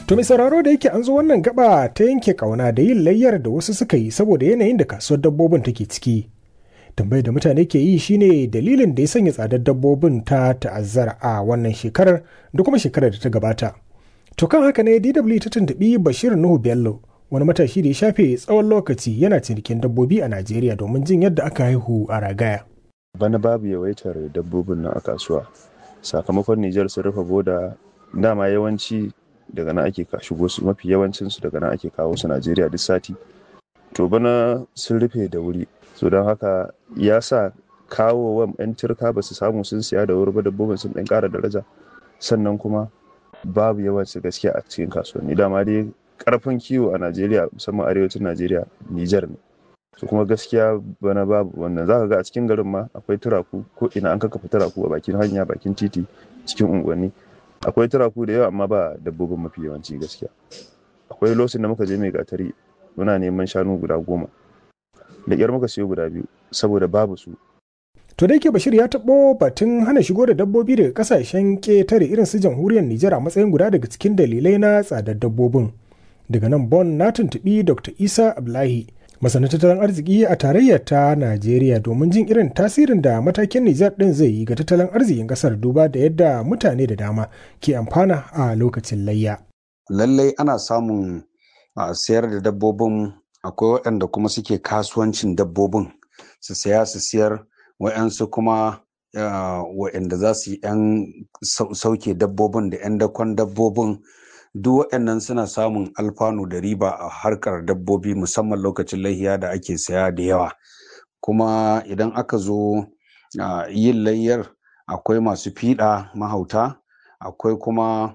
To mai sauraro da yake an zo wannan gaba ta yanke kauna da yin layyar da wasu suka yi saboda yanayin da kasuwar dabbobin take ciki. Tambayar da mutane ke yi shine dalilin da ya sanya tsadar dabbobin ta ta'azzara a wannan shekarar da kuma shekarar da ta gabata. To kan haka ne DW ta tuntuɓi Bashir Nuhu Bello wani matashi da ya shafe tsawon lokaci yana cinikin dabbobi a Najeriya domin jin yadda aka haihu a ragaya. Bana babu yawaitar dabbobin nan a kasuwa. Sakamakon Nijar sun rufe boda dama yawanci daga nan ake shigo su mafi yawancin su daga nan ake kawo su Najeriya duk sati to bana sun rufe da wuri so don haka ya sa kawo wa 'yan turka ba su samu sun siya da wuri ba dabbobin sun ɗan ƙara daraja sannan kuma babu yawanci gaskiya a cikin kasuwanni dama dai karfin kiwo a Najeriya musamman arewacin Najeriya Nijar ne su kuma gaskiya bana babu wannan za ka ga a cikin garin ma akwai turaku ko ina an kakkafa turaku a bakin hanya bakin titi cikin unguwanni akwai turaku da yawa amma ba dabbobin mafi yawanci gaskiya akwai lokacin da muka je mai gatari muna neman shanu guda goma da ƙyar muka siyo guda biyu saboda babu su To da yake Bashir ya taɓo batun hana shigo da dabbobi daga kasashen ƙetare irin su jamhuriyar Nijar a matsayin guda daga cikin dalilai na tsadar dabbobin. Daga nan Bon na tuntuɓi Dr. Isa Ablahi, masanin tattalin arziki a tarayyar ta Najeriya domin jin irin tasirin da matakin Nijar ɗin zai yi ga tattalin arzikin ƙasar duba da yadda mutane da dama ke amfana a lokacin layya. Lallai ana samun a sayar da dabbobin akwai waɗanda kuma suke kasuwancin dabbobin su saya su siyar wa'yansu kuma wa'yanda za su yi 'yan sauke dabbobin da 'yan dakon dabbobin duk waɗannan suna samun alfanu da riba a harkar dabbobi musamman lokacin lahiya da ake saya da yawa kuma idan aka zo yin layyar akwai masu fiɗa mahauta akwai kuma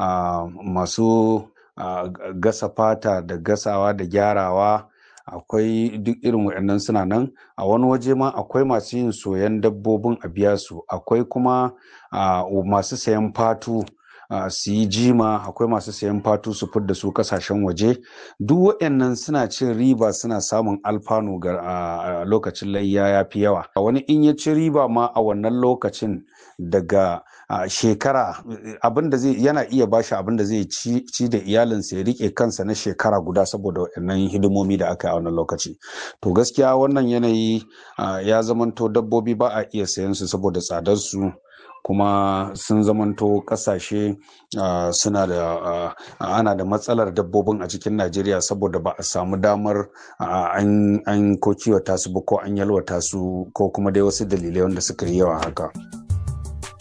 masu gasa fata da gasawa da gyarawa akwai duk irin waɗannan suna nan a wani waje ma akwai masu yin soyan dabbobin a biya su akwai kuma masu sayan fatu su yi jima akwai masu sayan fatu su fidda su kasashen waje duk waɗannan suna cin riba suna samun alfanu ga lokacin layya ya fi yawa wani in ya ci riba ma a wannan lokacin daga shekara abin da zai yana iya bashi abin da zai ci da iyalinsa ya rike kansa na shekara guda saboda waɗannan hidimomi da aka yi a wannan lokaci to gaskiya wannan yanayi ya zamanto dabbobi ba a iya sayan su saboda tsadar su kuma sun zamanto kasashe suna da ana da matsalar dabbobin a cikin najeriya saboda ba a samu damar an ko kiwata su ba ko an yalwata su ko kuma dai wasu dalilai wanda suka yi yawa haka.